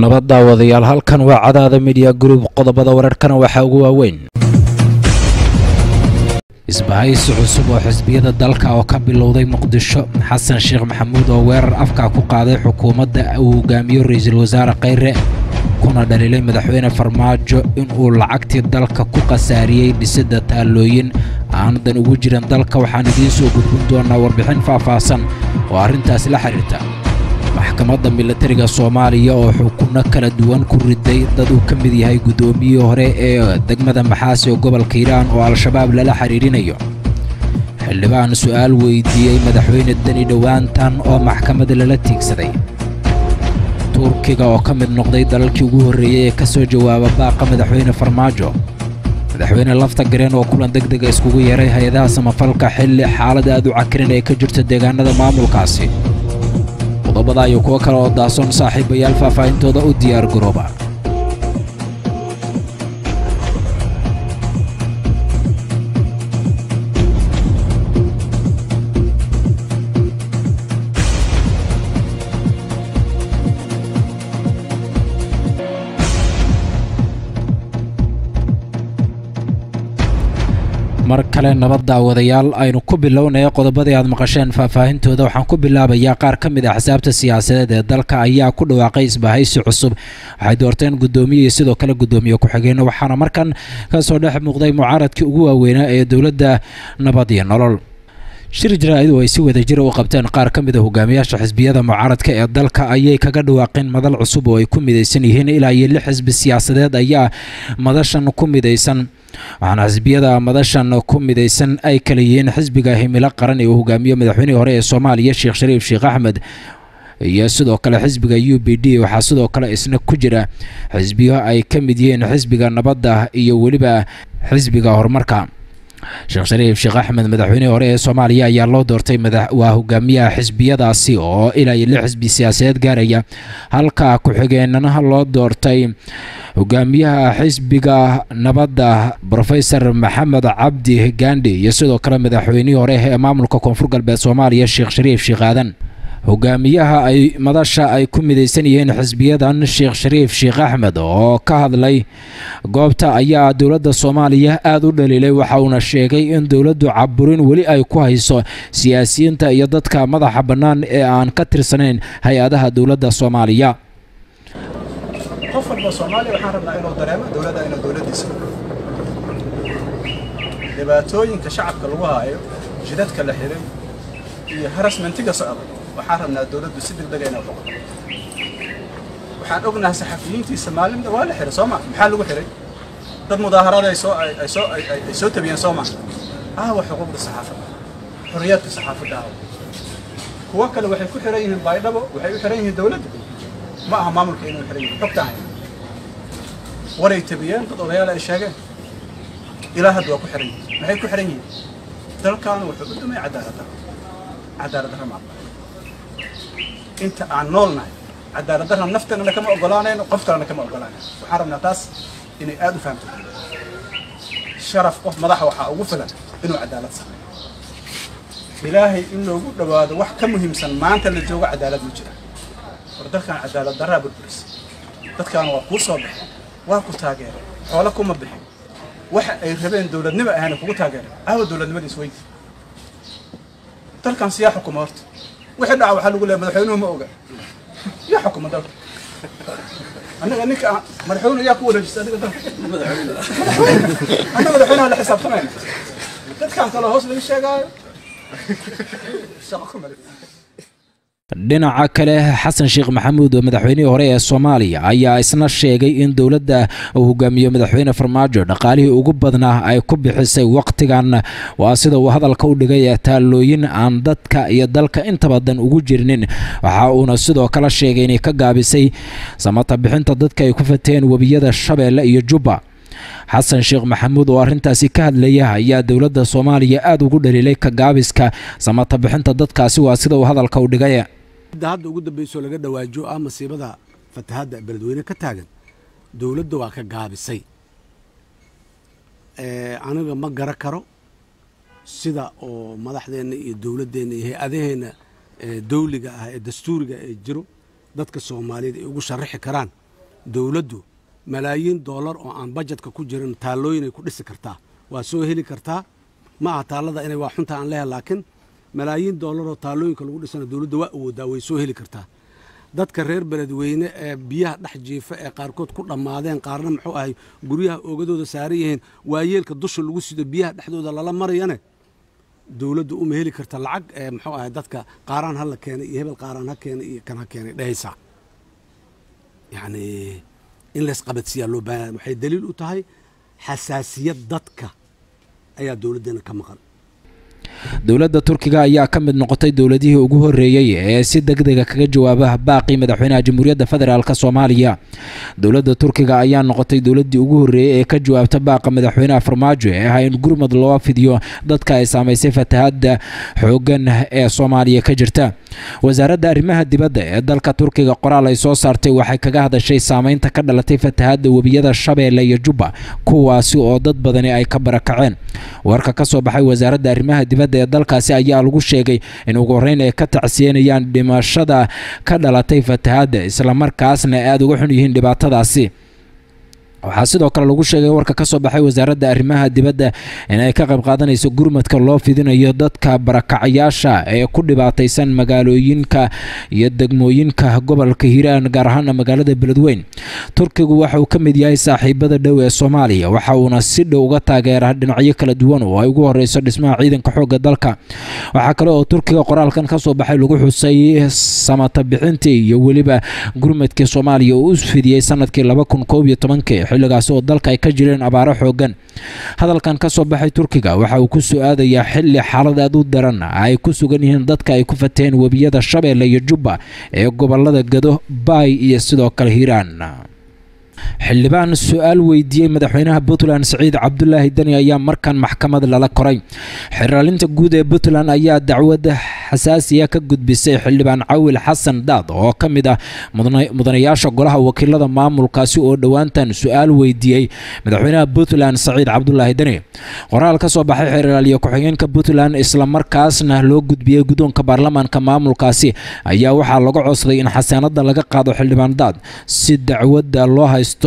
nabad daawadayaal halkan waa cadaada midiya group qodobada wararkana waxaa ugu waaweyn isbahaysi cusub oo xisbiyada dalka oo ka bilowday muqdisho xasan sheekh maxamuud oo weerar afka ku qaaday xukuumadda uu hogaamiyo ra-iisul wasaare khayre kuna dhaliilay madaxweyne farmaajo inuu lacagtii dalka ku khasaariyey dhisidda taallooyin aanadan ugu jiran dalka waxaan idiin soo gudbin doonaa warbixin faahfaahsan oo arrintaasi la xidhiirta maxkamadda milatariga soomaaliya oo xukunno kala duwan ku riday dad uu ka mid yahay guddoomiyihii hore ee degmada maxaasi oo gobolka hiiraan oo al-shabaab lala xidhiidhinayo xildhibaan su'aal weydiiyey madaxweyne deni dhowaantan oo maxkamadda lala tiigsaday turkiga oo ka mid noqday dalalkii ugu horreeyey ee ka soo jawaaba baaqa madaxweyne farmaajo madaxweyne lafta gareen oo kulan deg dega iskugu yeeray hay-adaha samafalka xilli xaalad aad u cakirin ay ka jirto deegaanada maamulkaasi qodobada iyo kuwo kale oo daason saaxiibayaal faahfaahintooda u diyaar garooba mar kale nabad daawadayaal aynu ku bilownaya qodobadii aad maqasheen faahfaahintooda waxaan ku bilaabayaa qaar ka mid ah axsaabta siyaasadeed ee dalka ayaa ku dhawaaqay isbahaysi cusub waxay doorteen guddoomiye iyo sidoo kale guddoomiye ku-xigeenno waxaana markan ka soo dhex muuqday mucaaradkii ugu waaweynaa ee dowladda nabad iyo nolol shir jaraa'id oo ay si wada jira u qabteen qaar ka mid a hogaamiyaasha xisbiyada mucaaradka ee dalka ayay kaga dhawaaqeen madal cusub oo ay ku midaysan yihiin ilaa iyo lix xisbi siyaasadeed ayaa madashan ku midaysan waxaana xisbiyada madashan ku midaysan ay kala yihiin xisbiga himilo qaran ee uu hogaamiyo madaxweynihii hore ee soomaaliya sheekh shariif sheekh axmed iyo sidoo kale xisbiga u b d waxaa sidoo kale isna ku jira xisbiyo ay ka mid yihiin xisbiga nabadda iyo weliba xisbiga horumarka sheekh shariif sheekh axmed madaxweynihii hore ee soomaaliya ayaa loo doortay waa hogaamiyaha xisbiyadaasi oo ilaa iyo lix xisbi siyaasadeed gaaraya halka ku-xigeenanaha loo doortay hogaamiyaha xisbiga nabadda rofesor maxamed cabdi gandhi iyo sidoo kale madaxweynihii hore ee maamulka koonfur galbeed soomaaliya sheekh shariif sheekh aadan hogaamiyaha ay madasha ay ku midaysan yihiin xisbiyadan sheekh shariif sheekh axmed oo ka hadlay goobta ayaa dowladda soomaaliya aada u dhaliilay waxa uuna sheegay in dowladdu caburin weli ay ku hayso siyaasiyiinta iyo dadka madaxa bannaan ee aan ka tirsanayn hay-adaha dowladda soomaaliya qof walba soomaaliya waxaan rabnaa inuu dareemo dowladda inuu dowladdiisa dhibaatooyinka shacabka lagu haayo jidadka la xiray iyo harasmentiga socda waxaan rabnaa dowladdu si degdega inay uqoqdo waxaan ognahay saxafiyiintiisa maalinta waa la xiray soo ma maxaa lagu xiray dad mudaaharaad ay soo ay soo ay soo tabiyeen soo ma aawa xuquuqda saxaafadda xorriyaadka saxaafadda aawa kuwo kale waxay ku xiran yihiin baydhabo waxay u xiran yihiin dowladda ma aha maamulka inuu xiran yihiin xogtaan hay waray tabiyeen dad odayaal ay sheegeen ilaa hadda waa ku xiran yihiin maxay ku xiran yihiin dalkaanu wuxuu u dhumay cadaalad darro cadaalad darro ma aqbal inta aan noolnahay cadaalad darra nafteennana kama ogolaanayno qof kalena kama ogolaanayno waxaan rabnaa taas inay aada u fahamto sharaf qof madaxa waxaa ugu filan inuu cadaalad sameeyo ilaahay in loogu dhowaado wax ka muhiimsan maanta la joogo cadaalad ma jira war dalkan cadaalad darraa burburisay dadkaana waa kuu soo baxeen waa ku taageereen xoolo kuma bixin waxa ay rabeen dowladnimo ahayna kugu taageereen aawa dowladnimadiis weynti dalkan siyaa xukuma horta wixii dhaca waxaa lagu leeya madaxweynuhu ma oga yaa xukuma dalka annaga ninka madaxweyne yaa ku wareejisa adiga dalka annaga madaxweynaha la xisaabtamayna dadkan kaloo hoos laga sheegaayo shaqo ku male dhinaca kale xasan sheekh maxamuud oo madaxweynihii hore ee soomaaliya ayaa isna sheegay in dowladda uu hogaamiyo madaxweyne farmaajo dhaqaalihii ugu badnaa ay ku bixisay wakhtigan waa sida uu hadalka u dhigay taallooyin aan dadka iyo dalka inta badan ugu jirnin waxa uuna sidoo kale sheegay inay ka gaabisay samata bixinta dadka ay ku fateen webiyada shabeelle iyo jubba xasan sheekh maxamuud oo arrintaasi ka hadlaya ayaa dowladda soomaaliya aada ugu dhaliilay ka gaabiska samata bixinta dadkaasi waa sida uu hadalka u dhigay hadda ugu dambayso laga dhawaajo ah masiibada fatahaadda beledweyne ka taagan dowladda waa ka gaabisay aniga ma gara karo sida oo madaxdeenna iyo dowladdeenna iyo hay-adaheenna dawliga ah ee dastuuriga ee jiro dadka soomaaliyeed ay ugu sharaxi karaan dowladdu malaayiin doolar oo aan bajetka ku jirin taallooyinay ku dhisi kartaa waa soo heli kartaa ma aha taallada inay waa xunta aan leehay laakiin malaayiin doolar oo taallooyinka lagu dhisana dowladda waa awoodaa way soo heli kartaa dadka reer beledweyne ee biyaha dhex jiifa ee qaarkood ku dhammaadeen qaarna muxuu ahay guryaha oogadooda saaran yihiin waayeelka dusha lagu sido biyaha dhexdooda lala marayane dowladdu uma heli karta lacag ee muxuu ahay dadka qaaraan ha la keenay iyo hebel qaaraan ha keenay iyo kan ha keenay dhehaysaa yacni in laysqabadsiiyaa loo baahan waxay daliil u tahay xasaasiyad dadka ayaa dowladdeena ka maqan dowladda turkiga ayaa ka mid noqotay dowladihii ugu horreeyey ee si degdega kaga jawaaba baaqii madaxweynaha jamhuuriyadda federaalk soomaaliya dowladda turkiga ayaa noqotay dowladdii ugu horreeyey ee ka jawaabta baaqa madaxweynaha farmaajo ee ah in gurmud loo fidiyo dadka ay saamaysay fatahaadda xooggan ee soomaaliya ka jirta wasaaradda arrimaha dibadda ee dalka turkiga qoraal ay soo saartay waxay kaga hadashay saameynta ka dhalatay fatahaadda webiyada shabeelle iyo jubba kuwaasi oo dad badani ay ka barakaceen warka ka soo baxay wasaaradda arrimaha dibadda ee dalkaasi ayaa lagu sheegay in ugu horreyn ay ka tacsiyenayaan dhimashada ka dhalatay fatahaadda islamarkaasna aada uga xun yihiin dhibaatadaasi waxaa sidoo kale lagu sheegay warka ka soo baxay wasaaradda arrimaha dibadda inay ka qayb qaadanayso gurmadka loo fidinayo dadka barakacayaasha ee ku dhibaataysan magaalooyinka iyo degmooyinka gobolka hiiraan gaar ahaana magaalada beledweyn turkigu waxa uu ka mid yahay saaxiibada dhow ee soomaaliya waxa uuna si dhow uga taageeraa dhinacyo kala duwan oo ay ugu horeyso dhismaha ciidanka xoogga dalka waxaa kale oo turkiga qoraalkan ka soo baxay lagu xusay samata bixintii iyo weliba gurmadkii soomaaliya uu u fidiyey sanadkii laba kun koob iyo tobankii xilligaasi oo dalka ay ka jireen abaaro xoogan hadalkan ka soo baxay turkiga waxa uu ku soo aadayaa xilli xaalad aad u daran ay ku sugan yihiin dadka ay ku fataheen webiyada shabeelle iyo jubba ee gobolada gado baay iyo sidoo kale hiiraan xildhibaan su-aal weydiiyey madaxweynaha puntland siciid cabdulaahi deni ayaa markan maxkamad lala koray xiraalinta guud ee puntland ayaa dacwad xasaasiya ka gudbisay xildhibaan cawil xasan daad oo ka mid ah mudanayaasha golaha wakiilada maamulkaasi oo dhowaantan su-aal weydiiyey madaxweynaha puntland siciid cabdulaahi deni qoraal ka soo baxay xiraaliye ku-xigeenka puntland islamarkaasna loo gudbiyey guddoonka baarlamaanka maamulkaasi ayaa waxaa laga codsaday in xasaanada laga qaado xildhibaan daad si dacwadda loo haysto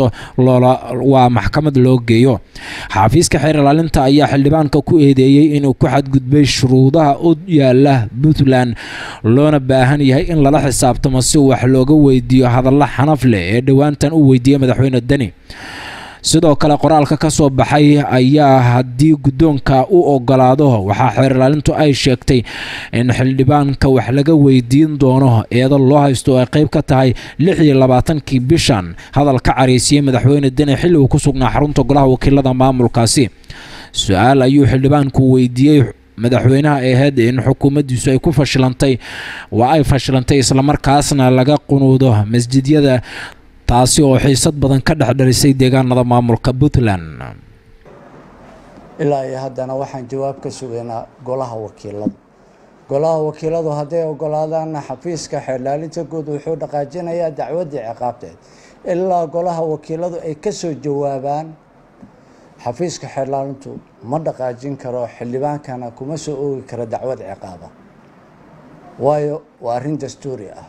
waa maxkamad loo geeyo xafiiska xeer ilaalinta ayaa xildhibaanka ku eedeeyey inuu ku xadgudbay shuruudaha u yaala puntland loona baahan yahay in lala xisaabtamo si wax looga weydiiyo hadalla xanaf leh ee dhowaantan u weydiiyey madaxweyne deni sidoo kale qoraalka ka soo baxay ayaa haddii guddoonka u ogolaado waxaa xeer ilaalintu ay sheegtay in xildhibaanka wax laga weydiin doono eedo loo haysto oo ay qayb ka tahay lix iyo labaatankii bishan hadal ka cariisiyey madaxweyne deni xilli uu ku sugnaa xarunta golaha wakiilada maamulkaasi su-aal ayuu xildhibaanku weydiiyey madaxweynaha ahayd in xukuumaddiisu ay ku fashilantay waa ay fashilantay islamarkaasna laga qunuudo masjidyada taasi oo xiisad badan ka dhex dhalisay deegaanada maamulka puntland ilaa iyo haddana waxaan jawaab ka sugaynaa golaha wakiilada golaha wakiiladu hadday ogolaadaanna xafiiska xeerlaalinta guud wuxuu dhaqaajinayaa dacwaddii ciqaabteed ilaa golaha wakiiladu ay ka soo jawaabaan xafiiska xeerlaalintu ma dhaqaajin karo xildhibaankana kuma soo oogi karo dacwad ciqaaba waayo waa arrin dastuuri ah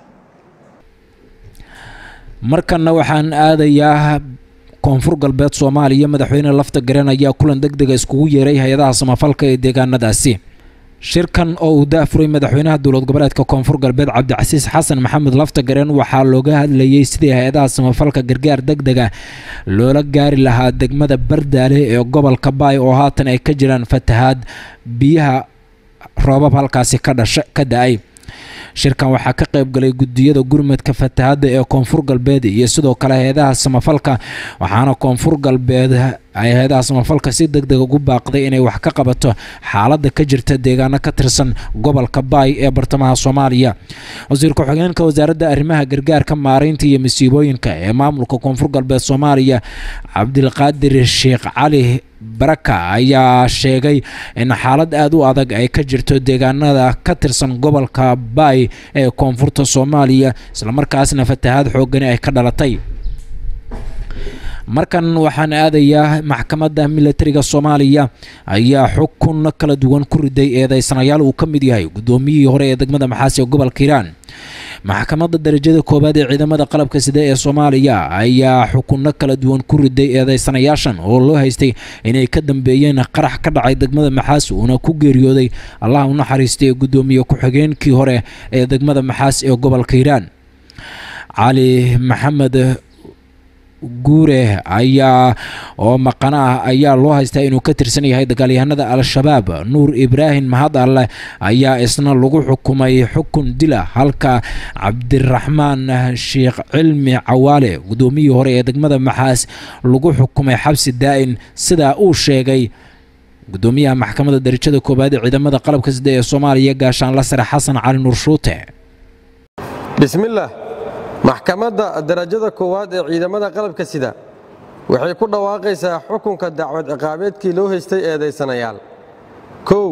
markanna waxaan aadayaa koonfur galbeed soomaaliya madaxweyne lafta garen ayaa kulan deg dega iskugu yeeray hay-adaha samafalka ee deegaanadaasi shirkan oo uu daafuray madaxweynaha dowlad goboleedka koonfur galbeed cabdicasiis xasan maxamed lafta garen waxaa looga hadlayey sidii hay-adaha samafalka gargaar deg dega loola gaari lahaa degmada bardaale ee gobolka baay oo haatan ay ka jiraan fatahaad biyaha roobab halkaasi ka dhasha ka da-ay shirkan waxaa ka qayb galay gudiyada gurmadka fatahaadda ee koonfur galbeed iyo sidoo kale hay-adaha samafalka waxaana koonfur galbeed ay hay-adaha samafalka si deg deg ugu baaqday inay wax ka qabato xaaladda ka jirta deegaano ka tirsan gobolka baay ee bartamaha soomaaliya wasiir ku-xigeenka wasaaradda arrimaha gargaarka maareynta iyo masiibooyinka ee maamulka koonfur galbeed soomaaliya cabdilqaadir sheekh cali baraka ayaa sheegay in xaalad aada u adag ay ka jirto deegaanada ka tirsan gobolka baay ee koonfurta soomaaliya islamarkaasna fatahaad xoogani ay ka dhalatay markan waxaan aadayaa maxkamadda milatariga soomaaliya ayaa xukun kala duwan ku riday eedeysanayaal uu ka mid yahay guddoomiyihii hore ee degmada maxaasi ee gobolka hiiraan maxkamadda darajada koowaad ee ciidamada qalabka sida ee soomaaliya ayaa xukunno kala duwan ku riday eedeysanayaashan oo loo haystay inay ka dambeeyeen qarax ka dhacay degmada maxaas uuna ku geeriyooday allah u naxariistay guddoomiye ku-xigeenkii hore ee degmada maxaas ee gobolka hiiraan cali maxamed guure ayaa oo maqana ah ayaa loo haystaa inuu ka tirsan yahay dagaalyahanada al-shabaab nuur ibraahim mahad alle ayaa isna lagu xukumay xukun dila halka cabdiraxmaan sheekh cilmi cawaale guddoomiyii hore ee degmada maxaas lagu xukumay xabsi daa'in sidaa uu sheegay guddoomiyaha maxkamadda darajada koowaad ee ciidamada qalabka sida ee soomaaliya gaashaanla sare xasan cali nuur shuute bismillaah maxkamadda darajada koowaad ee ciidamada qalabka sida waxay ku dhawaaqaysaa xukunka dacwad ciqaabeedkii loo haystay eedaysanayaal kow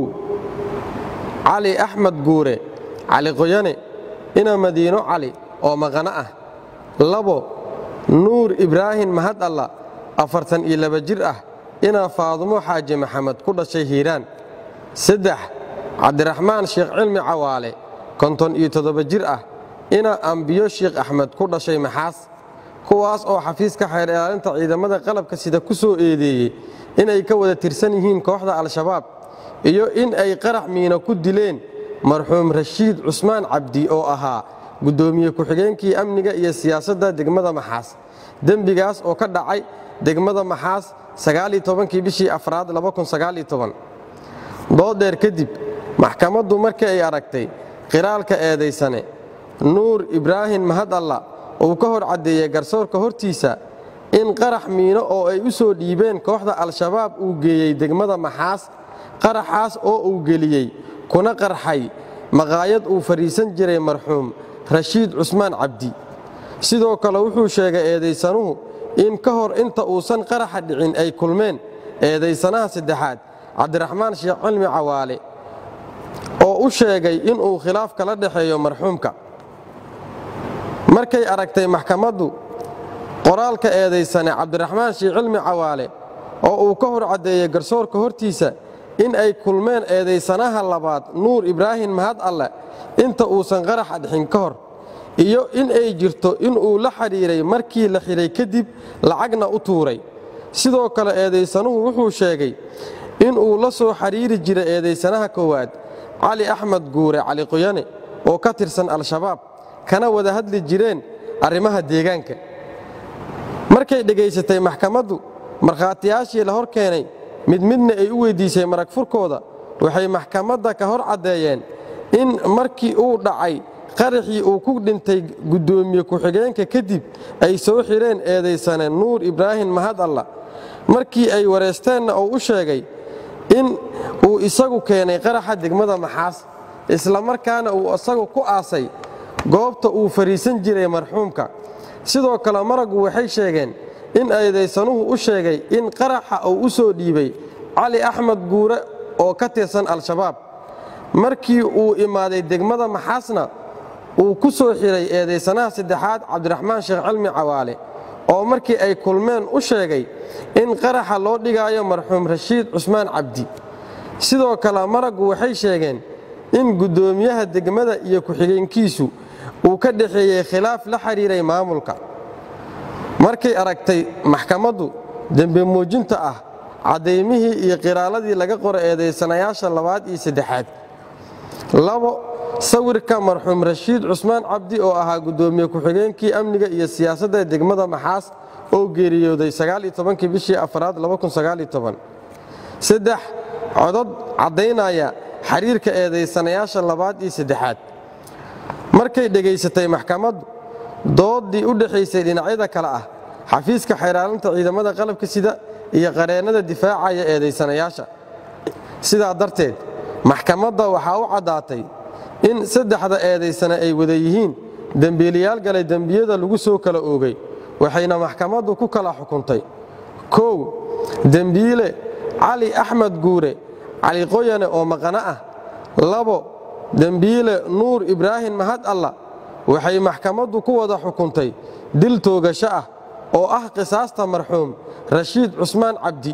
cali axmed guure cali qoyane ina madiino cali oo maqano ah labo nuur ibraahim mahad alla afartan iyo laba jir ah inaa faadumo xaaji maxamed ku dhashay hiiraan saddex cabdiraxmaan sheekh cilmi cawaale konton iyo toddoba jir ah ina ambiyo sheekh axmed ku dhashay maxaas kuwaas oo xafiiska xeer ilaalinta ciidamada qalabka sida ku soo eedeeyey inay ka wada tirsan yihiin kooxda al-shabaab iyo in ay qarax miino ku dileen marxuum rashiid cusmaan cabdi oo ahaa guddoomiye ku-xigeenkii amniga iyo siyaasadda degmada maxaas dembigaas oo ka dhacay degmada maxaas kii bishii afraad dooddheer kadib maxkamaddu markii ay aragtay qiraalka eedaysane nuur ibraahim mahad alla uu ka hor caddeeyey garsoorka hortiisa in qarax miino oo ay u soo dhiibeen kooxda al-shabaab uu geeyey degmada maxaas qaraxaas oo uu geliyey kuna qarxay maqaayad uu fadhiisan jiray marxuum rashiid cusmaan cabdi sidoo kale wuxuu sheegay eedaysanuhu in ka hor inta uusan qaraxa dhicin ay kulmeen eedaysanaha saddexaad cabdiraxmaan sheekh cilmi cawaale oo u sheegay inuu khilaaf kala dhexeeyo marxuumka markay aragtay maxkamaddu qoraalka eedaysane cabdiraxmaan sheekh cilmi cawaale oo uu ka hor caddeeyey garsoorka hortiisa in ay kulmeen eedaysanaha labaad nuur ibraahim mahad alle inta uusan qaraxa dhixin ka hor iyo in ay jirto inuu la xidhiiray markii la xidhay kadib lacagna u tuuray sidoo kale eedaysanuhu wuxuu sheegay inuu la soo xidhiiri jiray eedaysanaha koowaad cali axmed guure cali qoyane oo ka tirsan al-shabaab kana wada hadli jireen arrimaha deegaanka markay dhegaysatay maxkamaddu markhaatiyaashii la hor keenay mid midna ay u weyddiisay marag furkooda waxay maxkamadda ka hor caddeeyeen in markii uu dhacay qaraxii uu ku dhintay guddoomiye ku-xigeenka kadib ay soo xidheen eedaysane nuur ibraahim mahad alla markii ay wareysteenna uu u sheegay in uu isagu keenay qaraxa degmada maxaas isla markaana uu isagu ku aasay goobta uu fadhiisan jiray marxuumka sidoo kale maraggu waxay sheegeen in eedaysanuhu u sheegay in qaraxa uu u soo dhiibay cali axmed guure oo ka tirsan al-shabaab markii uu imaaday degmada maxaasna uu ku soo xidhay eedaysanaha saddexaad cabdiraxmaan sheekh cilmi cawaale oo markii ay kulmeen u sheegay in qaraxa loo dhigaayo marxuum rashiid cusmaan cabdi sidoo kale maraggu waxay sheegeen in guddoomiyaha degmada iyo ku-xigeenkiisu uu ka dhexeeyey khilaaf la xidhiiray maamulka markay aragtay maxkamaddu dembe muujinta ah caddaymihii iyo qiraaladii laga qoro eedaysanayaasha labaad iyo saddexaad labo sawirka marxuum rashiid cusmaan cabdi oo ahaa guddoomiye ku-xigeenkii amniga iyo siyaasadda degmada maxaas oo geeriyooday kii bishii afraad saddex codod caddaynaya xiriirka eedaysanayaasha labaad iyo saddexaad markay dhegaysatay maxkamaddu dooddii u dhexaysay dhinacyada kale ah xafiiska xeeraalinta ciidamada qalabka sida iyo qareennada difaacaya eedaysanayaasha sidaa darteed maxkamadda waxaa u caddaatay in saddexda eedaysane ay wada yihiin dembiilayaal galay dembiyada lagu soo kala oogay waxayna maxkamaddu ku kala xukuntay kow dembiile cali axmed guure cali qoyane oo maqano ah labo dembiile nuur ibraahim mahad alla waxay maxkamaddu ku wada xukuntay dil toogasho ah oo ah qisaasta marxuum rashiid cusmaan cabdi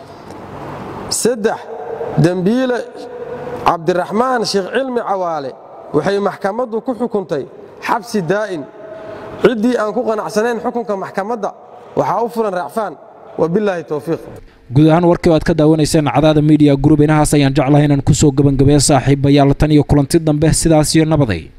saddex dembiile cabdiraxmaan sheekh cilmi cawaale waxay maxkamaddu ku xukuntay xabsi daa'in ciddii aan ku qanacsanayn xukunka maxkamadda waxaa u fulan raacfaan wabilaahi towfiiq guud ahaan warkii oo aad ka daawanayseen cadaada media group inahaas ayaan jeclahay inaan kusoo gebangabeeya saaxiibayaal tan iyo kulanti dambe sidaas iyo nabaday